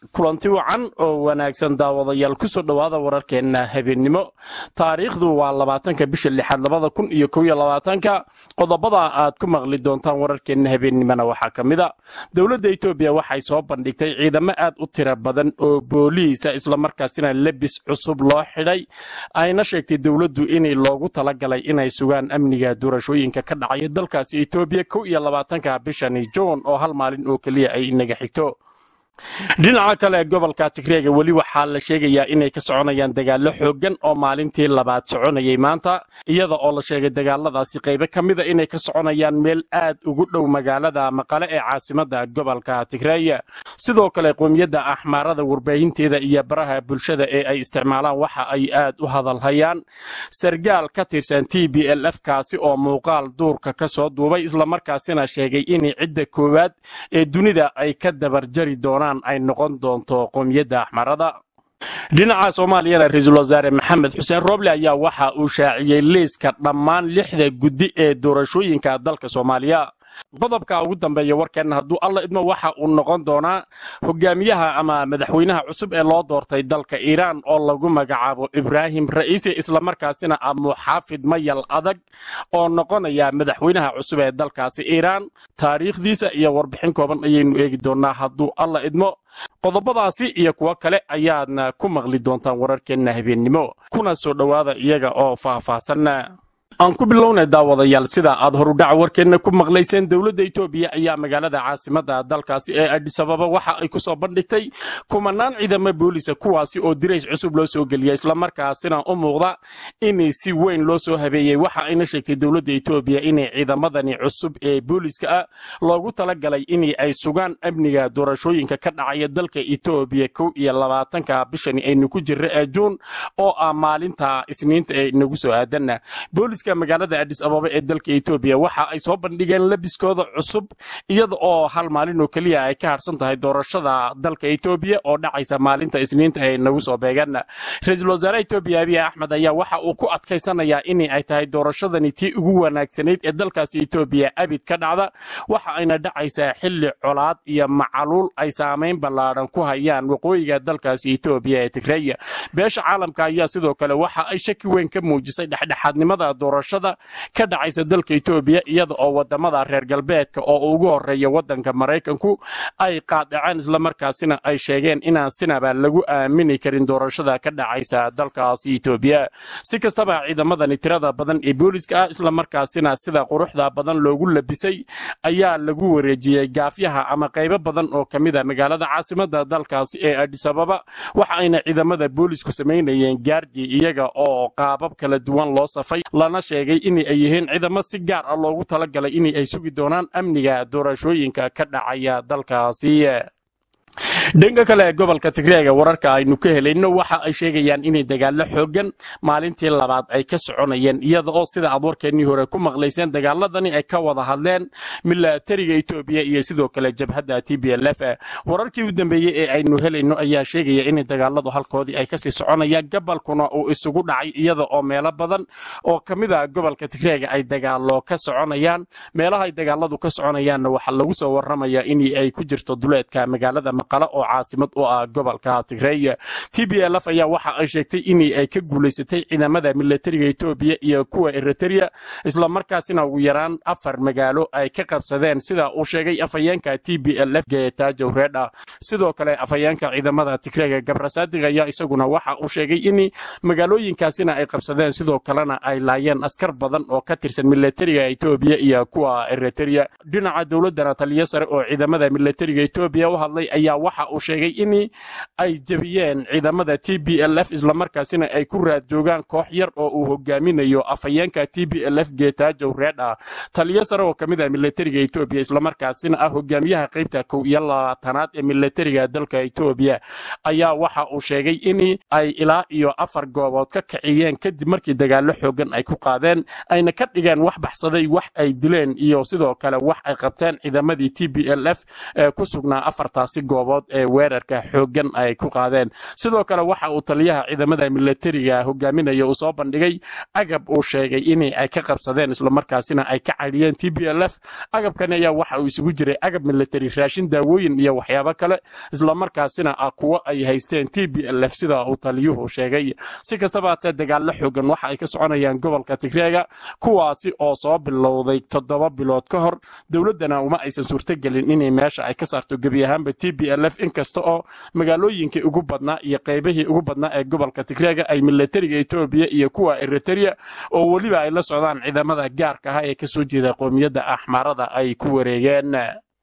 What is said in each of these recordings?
kulanti wacan oo wanaagsan daawadayaal kusoo dhowaada wararkeenna habeennimo taariikhdu waa labaatanka bisha lixaad labada kun iyo kow iyo labaatanka qodobada aad ku maqli doontaan wararkeenna habeennimona waxaa ka mid a dowladda etoobiya waxay soo bandhigtay ciidamo aad u tiro badan oo booliisa islamarkaasina lebis cusub loo xidhay ayna sheegtay dowladdu inay loogu talagalay inay sugaan amniga doorashooyinka ka dhacaya dalkaasi etoobiya kow iyo labaatanka bishani juun oo hal maalin oo keliya ay inaga xigto dhinaca kale gobolka tigreega weli waxaa la sheegayaa inay ka soconayaan dagaallo xooggan oo maalintii labaad soconayay maanta iyada oo la sheegay dagaaladaasi qaybo ka mida inay ka soconayaan meel aad ugu dhow magaalada maqale ee caasimada gobolka tigreeya sidoo kale qoomiyadda axmaarada warbaahinteeda iyo baraha bulshada ee ay isticmaalaan waxa ay aad u hadalhayaan sargaal ka tirsan t b l f kaasi oo muuqaal duurka ka soo duubay islamarkaasina sheegay inay cidda koowaad ee dunida ay ka dabarjari doonaan ay noqon doonto qoomiyadda axmarada dhinaca soomaaliyana ra-iisul wasaare maxamed xuseen roble ayaa waxa uu shaaciyey liiska dhammaan lixda guddi ee doorashooyinka dalka soomaaliya qodobka ugu dambeeya warkeenna hadduu alla idmo waxa uu noqon doonaa hogaamiyaha ama madaxweynaha cusub ee loo doortay dalka iiraan oo lagu magacaabo ibraahim ra'iisi islamarkaasina ah muxaafid mayal adag oo noqonaya madaxweynaha cusub ee dalkaasi iiraan taariikhdiisa iyo warbixin kooban ayaynu eegi doonaa hadduu alla idmo qodobadaasi iyo kuwo kale ayaadna ku maqli doontaan wararkeenna habeennimo kuna soo dhowaada iyaga oo faahfaahsanna aan ku bilownay daawadayaal sida aad horudhaca warkeenna ku maqlayseen dowladda etoobiya ayaa magaalada caasimada dalkaasi ee adhisababa waxa ay ku soo bandhigtay kumanaan ciidamo boolisa kuwaasi oo dirays cusub loo soo geliya islamarkaasina u muuqda inay si weyn loo soo habeeyey waxa ayna sheegtay dowladda etoobiya inay ciidamadani cusub ee booliska ah loogu talagalay in ay sugaan amniga doorashooyinka ka dhacaya dalka etoobiya kow iyo labaatanka bishani aynu ku jirra ee juun oo ah maalinta isniinta ee inagu soo aadanna magaalada adis ababa ee dalka etoobiya waxa ay soo bandhigeen labiskooda cusub iyada oo hal maalin oo keliya ay ka harsan tahay doorashada dalka etoobiya oo dhacaysa maalinta isniinta ee nagu soo beegan ra-iisul wasaare etoobiya abiy axmed ayaa waxa uu ku adkaysanayaa in ay tahay doorashadani tii ugu wanaagsanayd ee dalkaasi etoobiya abid ka dhacda waxa ayna dhacaysaa xilli colaad iyo macaluul ay saamayn ballaadhan ku hayaan waqooyiga dalkaasi etoobiya ee tigreeya beesha caalamka ayaa sidoo kale waxa ay shaki weyn ka muujisay dhexdhexaadnimada doorashada ka dhacaysa dalka etoobiya iyada oo wadamada reer galbeedka oo ugu horeeya wadanka maraykanku ay qaadaceen islamarkaasina ay sheegeen inaan sinaba lagu aamini karin doorashada ka dhacaysa dalkaasi etoobiya si kastaba ciidamadani tirada badan ee booliska ah islamarkaasina sida quruxda badan loogu labisay ayaa lagu wareejiyey gaafyaha ama qaybo badan oo kamida magaalada caasimada dalkaasi ee adhisababa waxa ayna ciidamada boolisku samaynayeen gaardi iyaga oo qaabab kala duwan loo safay lana sheegay in ay yihiin ciidamo si gaar ah loogu talagalay in ay sugi doonaan amniga doorashooyinka ka dhacaya dalkaasi dhanka kale gobolka tigreega wararka aynu ka helayno waxa ay sheegayaan inay dagaallo xoogan maalintii labaad ay ka soconayeen iyada oo sida aad warkeennii hore ku maqlayseen dagaaladani ay ka wada hadleen milatariga etoobiya iyo sidoo kale jabhadda t b l f wararkii u dambeeyey ee aynu helayno ayaa sheegaya inay dagaaladu halkoodii ay kasii soconayaan gobolkuna uu isugu dhacay iyada oo meelo badan oo ka mid a gobolka tigreega ay dagaalo ka soconayaan meelaha ay dagaaladu ka soconayaanna waxaa lagu soo waramayaa in ay ku jirto duleedka magaalada maqale oo caasimad u ah gobolka tigreeya t b l f ayaa waxa ay sheegtay in ay ka guulaysatay ciidamada milatariga etoobiya iyo kuwa eritrea islamarkaasina ugu yaraan afar magaalo ay ka qabsadeen sida uu sheegay afhayeenka t b l f geetaajow reedha sidoo kale afhayeenka ciidamada tigreega gabrasadig ayaa isaguna waxa uu sheegay in magaalooyinkaasina ay qabsadeen sidoo kalena ay laayeen askar badan oo ka tirsan milatariga etoobiya iyo kuwa eritrea dhinaca dowladana taliyo sare oo ciidamada milatariga etoobiya u hadlay ayaa waxa uu sheegay in ay jebiyeen ciidamada t b l f islamarkaasina ay ku raad joogaan koox yar oo uu hogaaminayo afhayeenka t b l f geetaajow reedha taliyo sare oo kamid ah milatariga etoobiya islamarkaasina ah hogaamiyaha qaybta kow iyo labaatanaad ee milatariga dalka etoobiya ayaa waxa uu sheegay in ay ilaa iyo afar goobood ka kiciyeen kadib markii dagaallo xoogan ay ku qaadeen ayna ka dhigeen wax baxsaday wax ay dileen iyo sidoo kale wax ay qabteen ciidamadii t b l f ee ku sugnaa afartaasi goobood ee weerarka xooggan ay ku qaadeen sidoo kale waxa uu taliyaha ciidamada milatariga hogaaminaya uu soo bandhigay agab uu sheegay in ay ka qabsadeen islamarkaasina ay ka cadhiyeen t b l f agabkani ayaa waxa uu isugu jiray agab milatari raashin daawooyin iyo waxyaabo kale islamarkaasina ah kuwo ay haysteen t b l f sida uu taliyuhu sheegay si kastaba hatee dagaallo xoogan waxa ay ka soconayaan gobolka tigreega kuwaasi oo soo bilowday toddoba bilood ka hor dowladdana uma aysan suurtogelin inay meesha ay ka saarto gebi ahaanba t b l f inkasta oo magaalooyinkii ugu badnaa iyo qaybihii ugu badnaa ee gobolka tigreega ay milatariga etoobiya iyo kuwa eritrea oo weliba ay la socdaan ciidamada gaarka ah ee kasoo jeeda qoomiyadda axmaarada ay ku wareegeen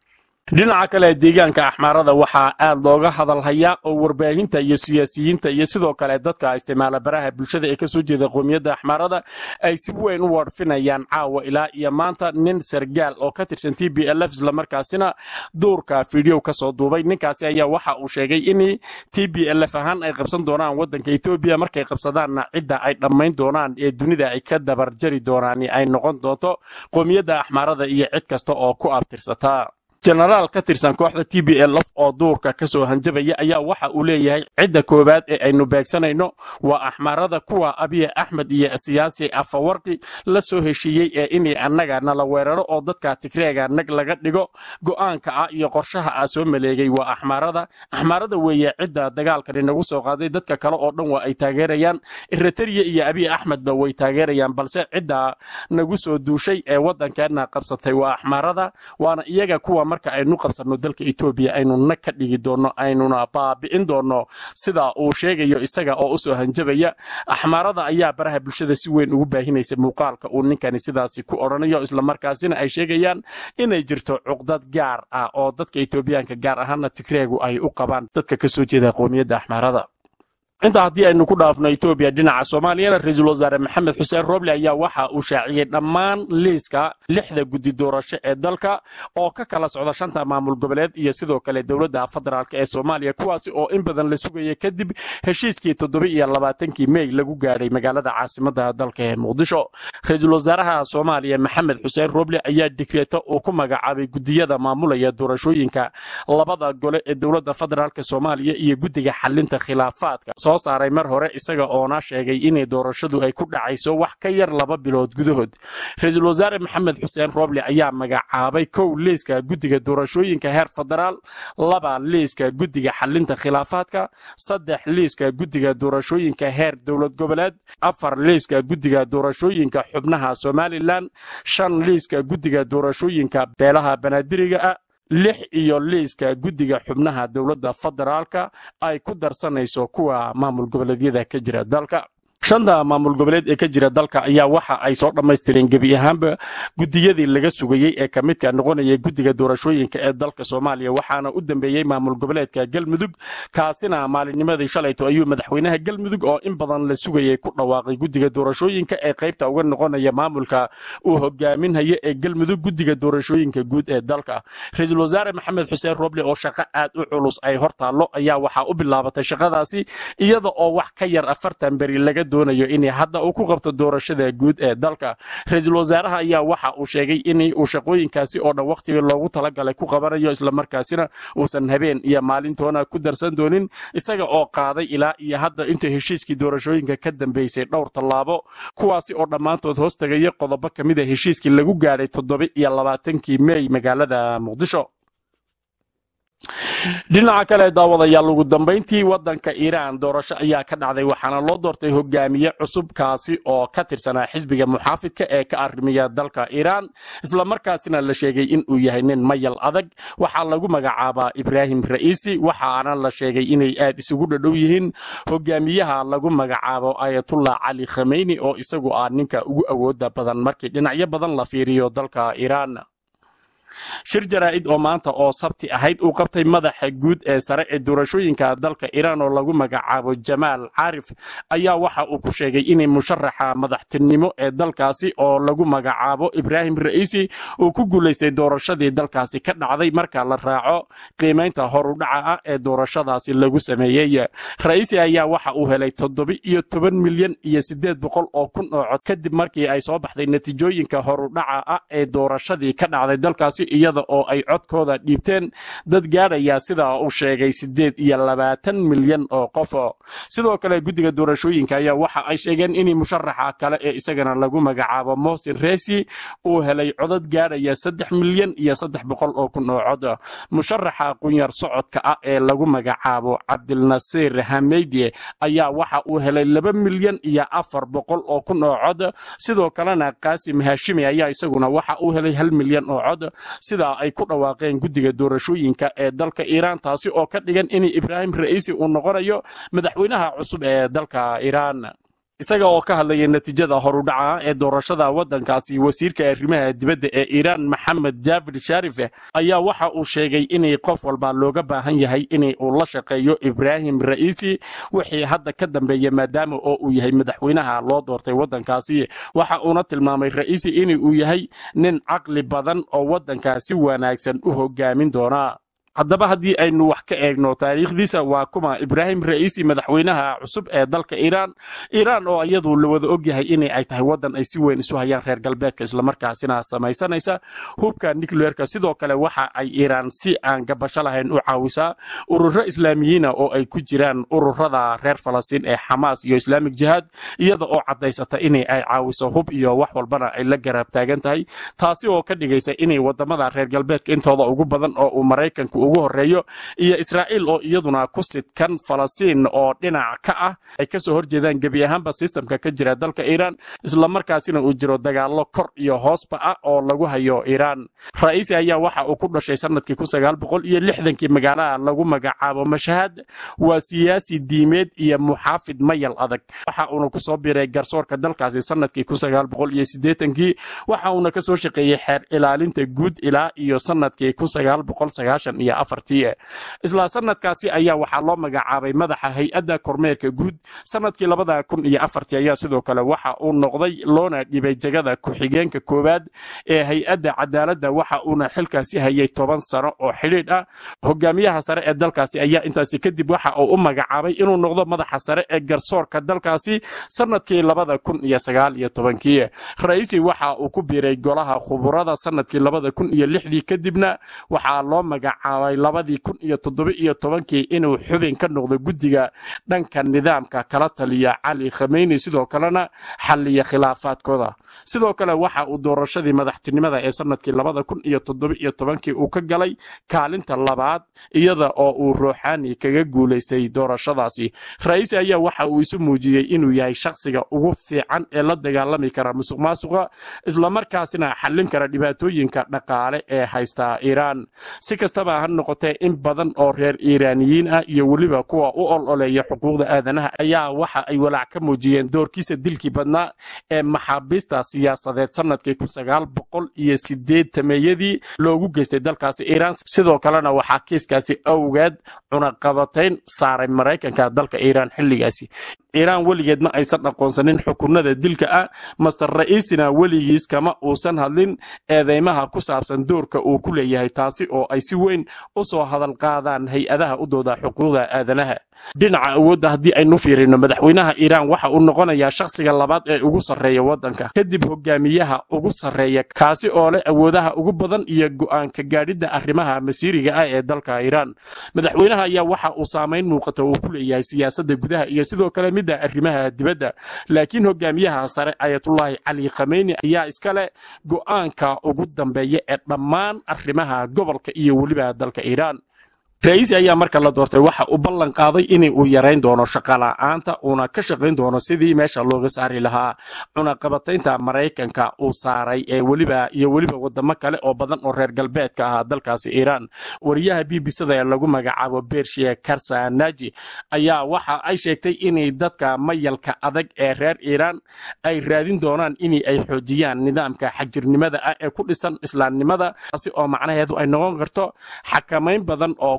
dhinaca kale deegaanka axmaarada waxaa aad looga hadalhayaa oo warbaahinta iyo siyaasiyiinta iyo sidoo kale dadka isticmaala baraha bulshada ee kasoo jeeda qoomiyadda axmaarada ay si weyn u warfinayaan caawa ilaa iyo maanta nin sargaal oo ka tirsan t b l f islamarkaasina duurka fiideo kasoo duubay ninkaasi ayaa waxa uu sheegay in t b l f ahaan ay qabsan doonaan wadanka etoobiya markay qabsadaanna cidda ay dhammayn doonaan ee dunida ay ka dabarjari doonaan ay noqon doonto qoomiyadda axmaarada iyo cid kasta oo ku abtirsata jenaraal ka tirsan kooxda t b l f oo duurka ka soo hanjabaya ayaa waxa uu leeyahay cidda koowaad ee aynu beegsanayno waa axmaarada kuwa abiya axmed iyo siyaasi afawarqi la soo heshiiyey ee inay annaga nala weeraro oo dadka tigreega nag laga dhigo go'aanka ah iyo qorshaha ah soo maleegay waa axmaarada axmaarada weeye cidda dagaalkani nagu soo qaaday dadka kale oo dhan waa ay taageerayaan eritrea iyo abiy axmedba way taageerayaan balse cidda nagu soo duushay ee waddankeena qabsatay waa axmaarada waana iyaga kuwa marka aynu qabsanno dalka etoobiya aynu nag ka dhigi doonno aynuna baabi'in doonno sida uu sheegayo isaga oo usoo hanjabaya axmaarada ayaa baraha bulshada si weyn ugu baahinaysa muuqaalka uu ninkani sidaasi ku odhanayo islamarkaasina ay sheegayaan inay jirto cuqdad gaar ah oo dadka etoobiyaanka gaar ahaana tigreegu ay u qabaan dadka kasoo jeeda qoomiyadda axmaarada intaa haddii aynu ku dhaafno etoobiya dhinaca soomaaliyana ra-iisul wasaare maxamed xuseen roble ayaa waxa uu shaaciyey dhammaan liiska lixda guddi doorasho ee dalka oo ka kala socda shanta maamul goboleed iyo sidoo kale dowladda federaalk ee soomaaliya kuwaasi oo in badan la sugayay kadib heshiiskii toddoba iyo labaatankii mey lagu gaadhay magaalada caasimada dalka ee muqdisho ra-iisul wasaaraha soomaaliya maxamed xuseen roble ayaa digreeto uu ku magacaabay gudiyada maamulaya doorashooyinka labada gole ee dowladda federaalk soomaaliya iyo guddiga xalinta khilaafaadka soo saaray mar hore isaga oona sheegay inay doorashadu ay ku dhacayso wax ka yar laba bilood gudahood ra-iisul wasaare maxamed xuseen roble ayaa magacaabay kow liiska guddiga doorashooyinka heer federaal laba liiska guddiga xalinta khilaafaadka saddex liiska guddiga doorashooyinka heer dowlad goboleed afar liiska guddiga doorashooyinka xubnaha somalilan shan liiska guddiga doorashooyinka beelaha banaadiriga ah lix iyo liiska guddiga xubnaha dowladda federaalka ay ku darsanayso kuwa maamul goboleedyada ka jira dalka shanta maamul goboleed ee ka jira dalka ayaa waxa ay soo dhammaystireen gebi ahaanba gudiyadii laga sugayey ee ka midka noqonaya guddiga doorashooyinka ee dalka soomaaliya waxaana u dambeeyey maamul goboleedka galmudug kaasina maalinnimadii shalayto ayuu madaxweynaha galmudug oo in badan la sugayay ku dhawaaqay guddiga doorashooyinka ee qaybta uga noqonaya maamulka uu hogaaminhaya ee galmudug guddiga doorashooyinka guud ee dalka ra-iisul wasaare maxamed xuseen roble oo shaqo aad u culus ay hor taallo ayaa waxaa u bilaabatay shaqadaasi iyada oo wax ka yar afartan beri laga doonayo in hadda uu ku qabto doorashada guud ee dalka ra-iisul wasaaraha ayaa waxa uu sheegay in uu shaqooyinkaasi oo dhan wakhtigii loogu talagalay ku qabanayo islamarkaasina uusan habeen iyo maalintoona ku darsan doonin isaga oo qaaday ilaa iyo hadda inta heshiiskii doorashooyinka ka dambeysay dhowr tallaabo kuwaasi oo dhammaantood hoos tagaya qodobo ka mid a heshiiskii lagu gaadhay toddoba iyo labaatankii mey magaalada muqdisho dhinaca kale daawadayaal ugu dambayntii wadanka iiraan doorasho ayaa ka dhacday waxaana loo doortay hogaamiye cusub kaasi oo ka tirsanaa xisbiga muxaafidka ee ka arrimiya dalka iiraan islamarkaasina la sheegay inuu yahay nin mayal adag waxaa lagu magacaabaa ibraahim ra'iisi waxaana la sheegay inay aad isugu dhadhow yihiin hogaamiyaha lagu magacaabo ayatullah cali khameyni oo isagu ah ninka ugu awooda badan markii dhinacyo badan la fiiriyo dalka iiraan shir jaraa'id oo maanta oo sabti ahayd uu qabtay madaxa guud ee sare ee doorashooyinka dalka iiraan oo lagu magacaabo jamaal caarif ayaa waxa uu ku sheegay inay musharaxa madaxtinimo ee dalkaasi oo lagu magacaabo ibraahim ra'iisi uu ku guulaystay doorashadii dalkaasi ka dhacday marka la raaco qiimaynta horudhaca ah ee doorashadaasi lagu sameeyey ra'iisi ayaa waxa uu helay toddoba-iyo toban milyan iyo siddeed boqol oo kun oo cod kadib markii ay soo baxday natiijooyinka horudhaca ah ee doorashadii ka dhacday dalkaasi dalkaasi iyada oo ay codkooda dhiibteen dad gaadhaya sida uu sheegay siddeed iyo labaatan milyan oo qof sidoo kale guddiga doorashooyinka ayaa waxa ay sheegeen in musharaxa kale ee isagana lagu magacaabo mosin resi uu helay codad gaadhaya saddex milyan iyo saddex boqol oo kun oo cod musharaxa qunyar socodka ah ee lagu magacaabo cabdilnasiir hameydi ayaa waxa uu helay laba milyan iyo afar boqol oo kun oo cod sidoo kalena qaasim haashimi ayaa isaguna waxa uu helay hal milyan oo cod sidaa ay ku dhawaaqeen guddiga doorashooyinka ee dalka iiraan taasi oo ka dhigan in ibraahim ra'iisi uu noqonayo madaxweynaha cusub ee dalka iiraan isaga oo ka hadlaya natiijada horudhaca ee doorashada waddankaasi wasiirka arrimaha dibadda ee iiraan maxamed jaafir shaarife ayaa waxa uu sheegay inay qof walba looga baahan yahay in uu la shaqeeyo ibraahim ra'iisi wixii hadda ka dambeeya maadaama oo uu yahay madaxweynaha loo doortay waddankaasi waxa uuna tilmaamay ra'iisi in uu yahay nin caqli badan oo waddankaasi wanaagsan u hogaamin doona haddaba haddii aynu wax ka eegno taariikhdiisa waa kuma ibraahim ra'iisi madaxweynaha cusub ee dalka iiraan iiraan oo iyadu la wada ogyahay inay ay tahay waddan ay si weyn isu hayaan reer galbeedka islamarkaasina samaysanaysa hubka nucleerka sidoo kale waxa ay iiraan si aan gabasho lahayn u caawisaa ururo islaamiyiina oo ay ku jiraan ururada reer falastiin ee xamaas iyo islaamik jihaad iyada oo caddaysata inay ay caawiso hub iyo wax walbana ay la garaab taagan tahay taasi oo ka dhigaysa inay wadamada reer galbeedka intooda ugu badan oo uu maraykanku ugu horeeyo iyo israa'iil oo iyaduna ku sidkan falastiin oo dhinac ka ah ay kasoo horjeedaan gebi ahaanba sistamka ka jira dalka iiraan islamarkaasina uu jiro dagaallo kor iyo hoosba ah oo lagu hayo iiraan ra'iisi ayaa waxa uu ku dhashay sanadkii kun sagaal boqol iyo lixdankii magaalaha lagu magacaabo mashahad waa siyaasi diimeed iyo muxaafid mayal adag waxa uuna kusoo biray garsoorka dalkaasi sanadkii kun sagaal boqol iyo siddeetankii waxa uuna kasoo shaqeeyey xeer ilaalinta guud ilaa iyo sanadkii kun sagaal boqol sagaashan iyo afartii isla sanadkaasi ayaa waxaa loo magacaabay madaxa hay-adda kormeerka guud sanadkii labada kun iyo afartii ayaa sidoo kale waxa uu noqday loona dhibay jegada ku-xigeenka koowaad ee hay-adda cadaaladda waxa uuna xilkaasi hayay toban sano oo xidhiidh ah hogaamiyaha sare ee dalkaasi ayaa intaasi kadib waxa uu u magacaabay inuu noqdo madaxa sare ee garsoorka dalkaasi sanadkii labada kun iyo sagaal iyo tobankii ra'iisi waxa uu ku biiray golaha khuburada sanadkii labada kun iyo lixdii kadibna waxaa loo magacaabay labadii kun iyo toddoba iyo tobankii inuu xubin ka noqdo guddiga dhanka nidaamka kala taliya cali khameyni sidoo kalena xalliya khilaafaadkooda sidoo kale waxa uu doorashadii madaxtinimada ee sanadkii labada kun iyo toddoba iyo tobankii uu ka galay kaalinta labaad iyada oo uu ruuxaani kaga guulaystay doorashadaasi ra'iisi ayaa waxa uu isu muujiyey inuu yahay shakhsiga ugu fiican ee la dagaalami kara musuq maasuqa islamarkaasina xallin kara dhibaatooyinka dhaqaale ee haysta iiraan si kastaba ha noqotee in badan oo reer iiraaniyiin ah iyo weliba kuwa u ololeeya xuquuqda aadanaha ayaa waxa ay walaac ka muujiyeen doorkiisa dilkii badnaa ee maxaabiista siyaasadeed sanadkii kun sagaal boqol iyo sideetameeyadii loogu geystay dalkaasi iiraan sidoo kalena waxaa kiiskaasi awgeed cunaqabatayn saaray maraykanka dalka iiraan xilligaasi iiraan weligeed ma aysan aqoonsanin xukunada dilka ah master ra'iisina weligiis kama uusan hadlin eedeymaha ku saabsan doorka uu ku leeyahay taasi oo ay si weyn u soo hadal qaadaan hay-adaha u dooda xuquuqda aadanaha dhinaca awoodda haddii aynu fiirino madaxweynaha iiraan waxa uu noqonayaa shakhsiga labaad ee ugu sarreeya waddanka kadib hogaamiyaha ugu sarreeya kaasi oo leh awoodaha ugu badan iyo go'aanka gaadhidda arrimaha masiiriga ah ee dalka iiraan madaxweynaha ayaa waxa uu saamayn muuqata uu ku leeyahay siyaasadda gudaha iyo sidoo kale midda arrimaha dibadda laakiin hogaamiyaha sare ayatullaahi cali khameyni ayaa iskale go'aanka ugu dambeeya ee dhammaan arrimaha gobolka iyo weliba dalka iiraan ra'iisi ayaa marka la doortay waxa uu ballan qaaday in uu yarayn doono shaqala'aanta uuna ka shaqayn doono sidii meesha looga saari lahaa cunaqabataynta maraykanka uu saaray ee weliba iyo weliba wadamo kale oo badan oo reer galbeedka ahaa dalkaasi iiraan wariyaha b b c da ee lagu magacaabo bershiya karsanaji ayaa waxa ay sheegtay inay dadka mayalka adag ee reer iiraan ay raadin doonaan in ay xoojiyaan nidaamka xajirnimada ah ee ku dhisan islaamnimada taasi oo macnaheedu ay noqon karto xakamayn badan oo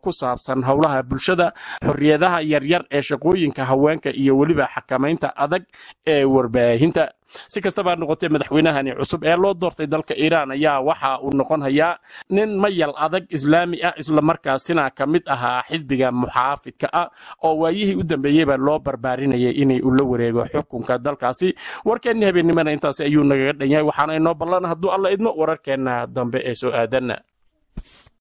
ku saabsan howlaha bulshada xorriyadaha yaryar ee shaqooyinka haweenka iyo weliba xakamaynta adag ee warbaahinta si kastaba noqotee madaxweynahani cusub ee loo doortay dalka iiraan ayaa waxa uu noqon hayaa nin mayal adag islaami ah islamarkaasina ka mid ahaa xisbiga muxaafidka ah oo waayihii u dambeeyeyba loo barbaarinayay inay ula wareego xukunka dalkaasi warkeenni habeennimana intaasi ayuu nagaga dhan yahay waxaana inoo ballan hadduu alla idmo wararkeenna dambe ee soo aadanna